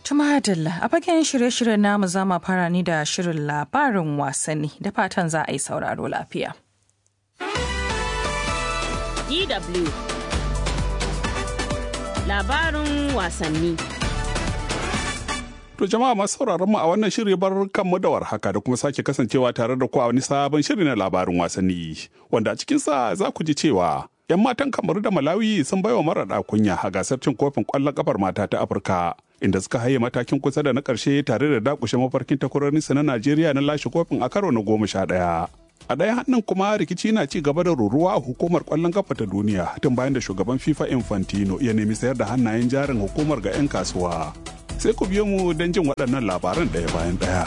Tumadalla a fagen shirye-shiryen namu za mu fara ni da shirin labarin wasanni da fatan za a yi sauraro lafiya. DW Labarin wasanni To jama'a masu sauraron mu a wannan shiri bar kanmu da warhaka da kuma sake kasancewa tare da ku a wani sabon shiri na labarin wasanni wanda a cikinsa za ku ji cewa 'yan matan kamaru da malawi sun baiwa maraɗa kunya a gasar cin kofin ƙwallon ƙafar mata ta afirka inda suka haye matakin kusa da na ƙarshe tare da dakushe mafarkin takwarorinsu na najeriya na lashe kofin a karo na goma sha ɗaya a ɗaya hannun kuma rikici na ci gaba da ruruwa a hukumar ƙwallon ƙafa ta duniya tun bayan da shugaban fifa infantino ya nemi sayar da hannayen jarin hukumar ga 'yan kasuwa sai ku biyo mu don jin waɗannan labaran ɗaya bayan ɗaya.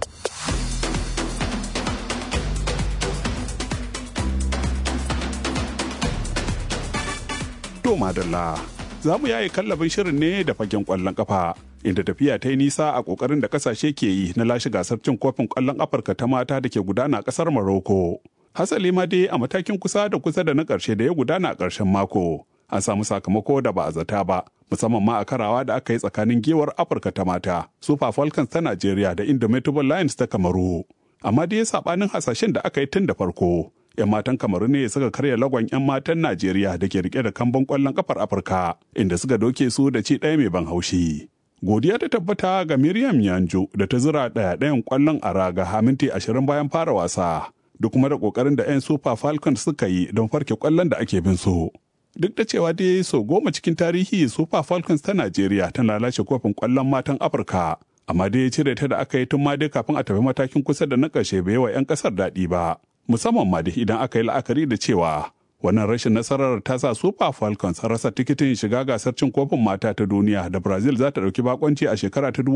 To madalla, za mu yaye kallabin shirin ne da fagen ƙwallon ƙafa. Inda tafiya ta yi nisa a ƙoƙarin da ƙasashe ke yi na lashe gasar cin kofin ƙwallon Afirka ta mata da ke gudana a ƙasar Maroko. Hasali ma dai a matakin kusa da kusa da na ƙarshe da ya gudana a ƙarshen mako. An samu sakamako da ba a zata ba, musamman ma a karawa da aka yi tsakanin gewar Afirka ta mata, Super Falcons ta Najeriya da Indomitable Lions ta Kamaru. Amma dai saɓanin hasashen da aka yi tun da farko, 'yan matan kamaru ne suka karya lagon 'yan matan najeriya da ke rike da kambun kwallon kafar afirka inda suka doke su da ci ɗaya mai ban haushi godiya ta tabbata ga miriam yanjo da ta zura ɗaya ɗayan kwallon a raga a minti ashirin bayan fara wasa duk kuma da ƙoƙarin da 'yan super falcons suka yi don farke kwallon da ake bin su duk da cewa dai so goma cikin tarihi super falcons ta najeriya tana lashe kofin kwallon matan afirka amma dai cire ta da aka yi tun ma dai kafin a tafi matakin kusa da na ƙarshe bai wa 'yan ƙasar daɗi ba musamman ma da idan aka yi la'akari da cewa wannan rashin nasarar ta sa super falcons rasa tikitin shiga gasar cin kofin mata ta duniya da brazil za ta ɗauki bakonci a shekara ta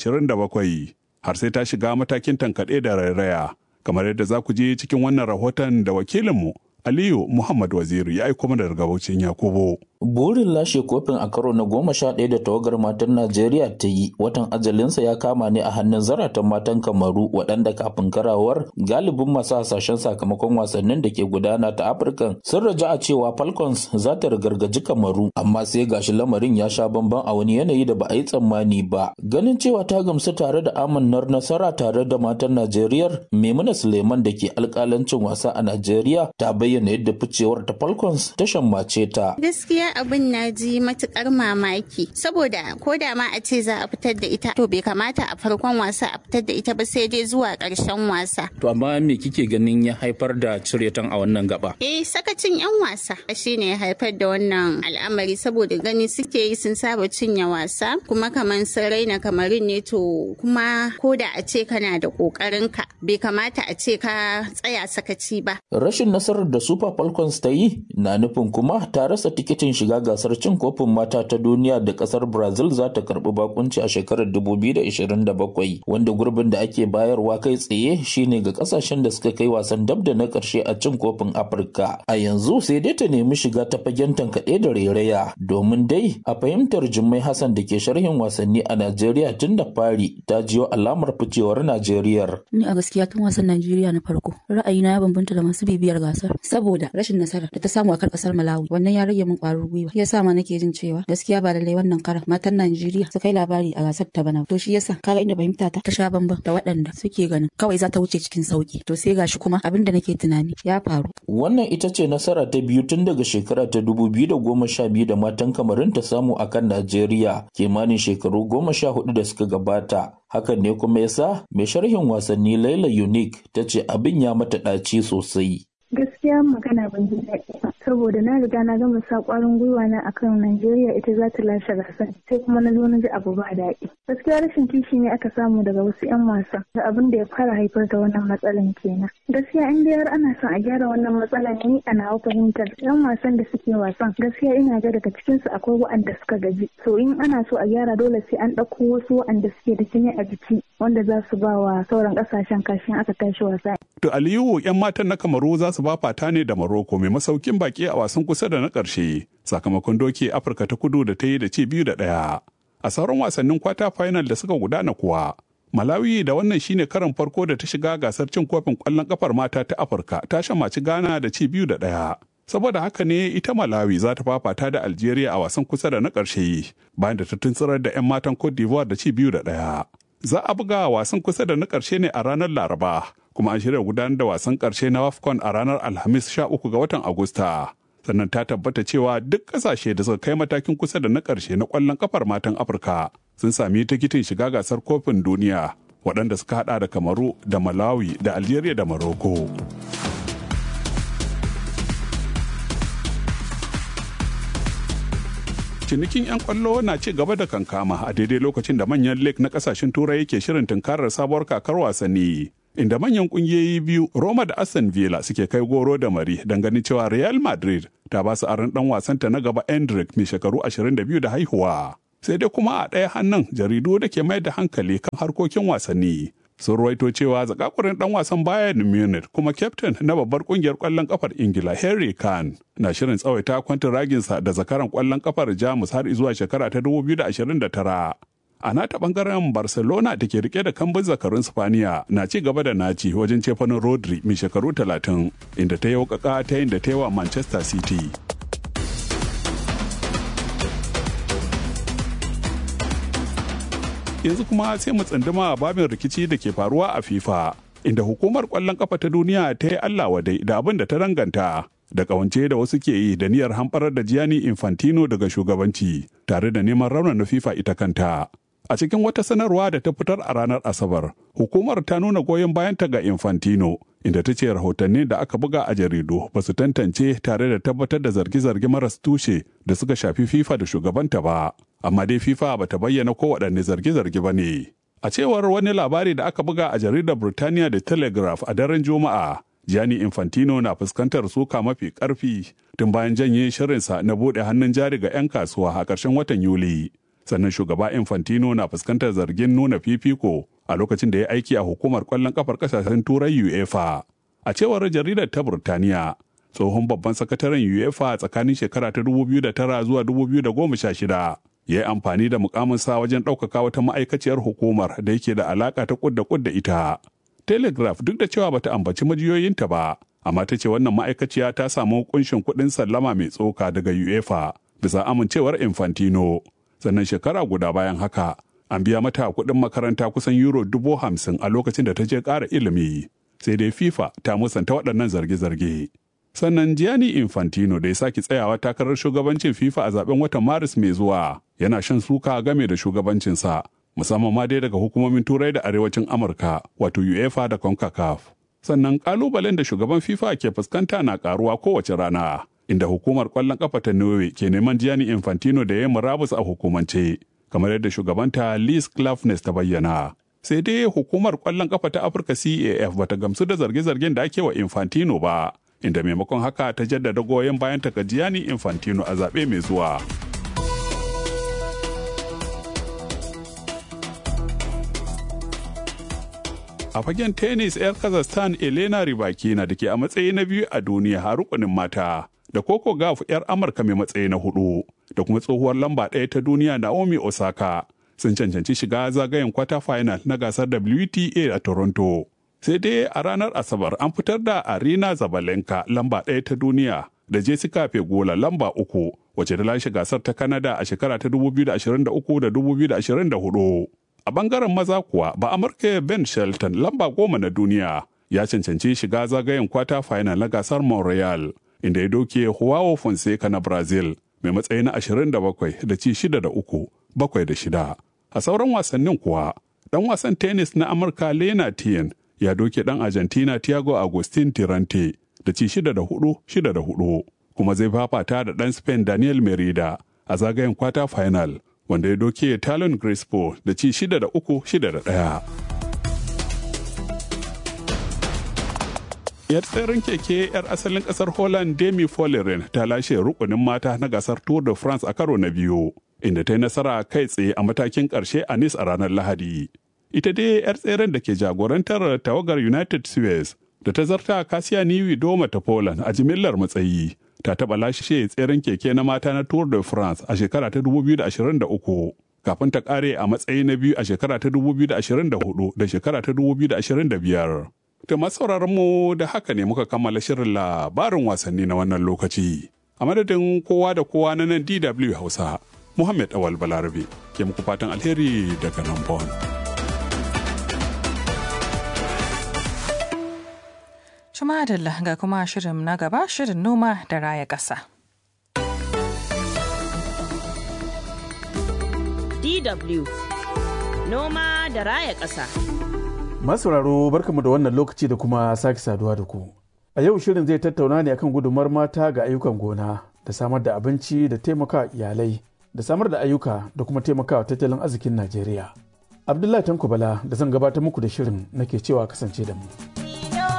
2027 har sai ta shiga matakin tankaɗe da rairaya kamar yadda za ku je cikin wannan rahoton da wakilinmu aliyu muhammad waziri ya aiko mana daga baucin yakubu Burin lashe kofin a karo na goma sha ɗaya da tawagar matan Najeriya ta yi watan ajalinsa ya kama ne a hannun zaratan matan Kamaru waɗanda kafin karawar galibin masu hasashen sakamakon wasannin da ke gudana ta Afirka sun raja a cewa Falcons za ta rigargaji Kamaru amma sai gashi lamarin ya sha bamban a wani yanayi da ba a yi tsammani ba. Ganin cewa ta gamsu tare da amannar nasara tare da matan Najeriya Maimuna Suleiman da ke alƙalancin wasa a Najeriya ta bayyana yadda ficewar ta Falcons ta shammace ta. Gaskiya abin na ji matukar mamaki saboda ko da ma a ce za a fitar da ita to bai kamata a farkon wasa a fitar da ita ba sai dai zuwa ƙarshen wasa. To amma me kike ganin ya haifar da ciretan a wannan gaba? Eh sakacin 'yan wasa shine ya haifar da wannan al'amari saboda gani suke yi sun saba cinye wasa kuma kamar sun raina kamarin ne to kuma ko da a ce kana da ƙoƙarin ka bai kamata a ce ka tsaya sakaci ba. Rashin nasarar da Super Falcons ta yi na nufin kuma ta rasa tikitin shiga gasar cin kofin mata ta duniya da kasar Brazil za ta karbi bakunci a shekarar 2027 wanda gurbin da ake bayarwa kai tsaye shine ga kasashen da suka kai wasan dab da na karshe a cin kofin Afirka. A yanzu sai dai ta nemi shiga ta fagen tankaɗe da rairaya domin dai a fahimtar Jummai Hassan da ke sharhin wasanni a Najeriya tun da fari ta jiyo alamar ficewar Najeriya. Ni a gaskiya tun wasan Najeriya na farko ra'ayina ya bambanta da masu bibiyar gasar saboda rashin nasara da ta samu a kan kasar Malawi wannan ya rage min ƙwarin gwiwa ya sa ma nake jin cewa gaskiya ba lallai wannan karan matan Najeriya su kai labari a gasar ta bana to shi yasa kaga inda fahimta ta ta sha bamban da waɗanda suke ganin kawai za ta wuce cikin sauki to sai gashi kuma abin da nake tunani ya faru wannan ita ce nasara ta biyu tun daga shekara ta dubu biyu da goma sha biyu da matan kamarin ta samu a kan Najeriya kimanin shekaru goma sha hudu da suka gabata hakan ne kuma yasa mai sharhin wasanni Laila Unique ta ce abin ya mata ɗaci sosai gaskiya magana ban ji daɗi ba saboda na riga na gama sa ƙwarin gwiwa na akan Najeriya ita za ta lashe gasar sai kuma na zo na ji abu ba daɗi gaskiya rashin kishi ne aka samu daga wasu 'yan wasa da abin da ya fara haifar da wannan matsalan kenan gaskiya in dai har ana son a gyara wannan matsalan ni a nawa fahimtar 'yan wasan da suke wasan gaskiya ina ga daga cikin su akwai waɗanda suka gaji so in ana so a gyara dole sai an ɗauko wasu waɗanda suke da jini a jiki wanda za su ba wa sauran ƙasashen kashin aka tashi wasa. To Aliyu 'yan matan na Kamaru za su ba fata ne da Maroko mai masaukin baki a wasan kusa da na ƙarshe sakamakon doke Afirka ta kudu da ta yi da ci biyu da ɗaya. A sauran wasannin kwata final da suka gudana kuwa, Malawi da wannan shine karan farko da ta shiga gasar cin kofin ƙwallon ƙafar mata ta Afirka ta shamaci Ghana da ci biyu da ɗaya. Saboda haka ne ita Malawi za ta fafata da Algeria a wasan kusa da na ƙarshe bayan da ta tuntsirar da 'yan matan Cote d'Ivoire da ci biyu da ɗaya. Za a buga wasan kusa da na ƙarshe ne a ranar Laraba, kuma an shirya gudanar da wasan ƙarshe na WAFCON a ranar Alhamis 13 ga watan Agusta. Sannan ta tabbata cewa duk ƙasashe da suka kai matakin kusa da na ƙarshe na ƙwallon kafar matan Afirka sun sami tikitin shiga gasar kofin duniya waɗanda suka haɗa da Kamaru da Malawi da Algeria da Morocco. cinikin 'yan kwallo na ci gaba da kankama a daidai lokacin da manyan lake na kasashen turai yake shirin tunkarar sabuwar kakar wasanni inda manyan kungiyoyi biyu roma da aston villa suke kai goro da mari don ganin cewa real madrid ta ba su aron dan wasanta na gaba endrick mai shekaru 22 da haihuwa sai dai kuma a ɗaya hannun jaridu da ke mai da hankali kan harkokin wasanni sun ruwaito cewa zakakurin dan wasan Bayern Munich kuma kyaftin na babbar kungiyar kwallon kafar Ingila Harry Kane na shirin tsawaita kwantin raginsa da zakaran kwallon kafar Jamus har zuwa shekara ta 2029. A nata bangaren Barcelona da ke rike da kambun zakarun Spaniya na ci gaba da naci wajen cefanin Rodri mai shekaru 30 inda ta yi ta yin da ta yi wa Manchester City. yanzu kuma sai mu tsunduma babin rikici da ke faruwa a FIFA inda hukumar kwallon kafa ta duniya ta yi Allah wadai da abin da ta danganta da kawance da wasu ke yi da niyyar hamɓarar da Gianni Infantino daga shugabanci tare da neman raunana FIFA ita kanta. A cikin wata sanarwa da ta fitar a ranar Asabar, hukumar ta nuna goyon bayanta ga Infantino, inda ta ce rahotanni da aka buga a jaridu ba su tantance tare da tabbatar da zarge-zarge maras tushe da suka shafi FIFA da shugabanta ba. Amma dai FIFA ba ta bayyana ko waɗanne zarge-zarge ba ne. A cewar wani labari da aka buga a jaridar Burtaniya da Telegraph a daren Juma'a, Gianni Infantino na fuskantar suka mafi ƙarfi tun bayan janye shirinsa na buɗe hannun jari ga 'yan kasuwa a ƙarshen watan Yuli. sannan shugaba infantino na fuskantar zargin nuna fifiko a lokacin da ya aiki a hukumar kwallon kafar kasashen turai uefa a cewar jaridar ta burtaniya tsohon babban sakataren uefa tsakanin shekara ta 2009 zuwa 2016 ya yi amfani da mukaminsa wajen ɗaukaka wata ma'aikaciyar hukumar da yake da alaka ta kudda kudda ita telegraph duk da cewa bata ambaci majiyoyinta ba amma ta ce wannan ma'aikaciya ta samu kunshin kuɗin sallama mai tsoka daga uefa bisa amincewar infantino sannan shekara guda bayan haka an biya mata kuɗin makaranta kusan euro dubu hamsin a lokacin da ta je ƙara ilimi sai dai fifa ta musanta waɗannan zarge-zarge sannan gianni infantino da ya sake tsayawa takarar shugabancin fifa a zaben watan maris mai zuwa yana shan suka game da shugabancinsa musamman ma dai daga hukumomin turai da arewacin amurka wato uefa da concacaf sannan kalubalen da shugaban fifa ke fuskanta na karuwa kowace rana inda hukumar kwallon kafa ta Norway ke neman Gianni Infantino da ya murabus a hukumance, kamar yadda shugabanta Liz Clafnes ta bayyana. Sai dai hukumar kwallon kafa ta Afirka CAF bata gamsu da zarge-zargen da ake wa Infantino ba, inda maimakon haka ta jaddada goyon bayan ta ga Gianni Infantino a zaɓe mai zuwa. A fagen tennis 'yar Kazakhstan Elena Rybakina da ke a matsayi na biyu a duniya har rukunin mata. da Coco Gauff 'yar Amurka mai matsayi na hudu da kuma tsohuwar lamba ɗaya ta duniya Naomi Osaka sun cancanci shiga zagayen kwata final na gasar WTA a Toronto. Sai dai a ranar Asabar an fitar da Arina Zabalenka lamba ɗaya ta duniya da Jessica Pegula lamba uku wacce ta lashe gasar ta Canada a shekara ta 2023 da 2024. A bangaren maza kuwa ba Amurka Ben Shelton lamba goma na duniya ya cancanci shiga zagayen kwata final na gasar Montreal. inda ya doke Huawei Fonseca na Brazil mai matsayi na 27 da ci 6 da 3, bakwai da shida. A sauran wasannin kuwa, ɗan wasan tennis na Amurka Lena Tien ya doke ɗan Argentina Thiago Agustin Tirante da ci 6 da 4, 6 da 4, kuma zai fafata da ɗan Spain Daniel Merida a zagayen kwata final wanda ya doke Talon Crespo da ci 6 da 3, 6 da 1. yar tseren keke yar asalin kasar holland demi follering ta lashe rukunin mata na gasar tour de france a karo na biyu inda ta yi nasara kai tsaye a matakin karshe a nice a ranar lahadi ita dai yar tseren da ke jagorantar tawagar united suez da ta zarta kasiya niwi doma ta poland a jimillar matsayi ta taɓa lashe tseren keke na mata na tour de france a shekara ta 2023 kafin ta kare a matsayi na biyu a shekara ta 2024 da shekara ta 2025 Da masu mu da haka ne muka kammala shirin labarin wasanni na wannan lokaci. A madadin kowa da kowa na nan DW Hausa, Muhammad Awal Balarabe ke muku fatan alheri daga nan Bon. Jumadalla ga kuma shirin na gaba shirin noma da raya ƙasa. DW Noma da raya ƙasa. Masauraro barkamu da wannan lokaci da kuma sake saduwa da ku. A yau shirin zai tattauna ne akan gudumar mata ga ayyukan gona da samar da abinci da taimaka iyalai da samar da ayyuka da kuma taimakawa tattalin arzikin Najeriya. Abdullahi Tanko Bala da zan gabatar muku da shirin nake cewa kasance da mu.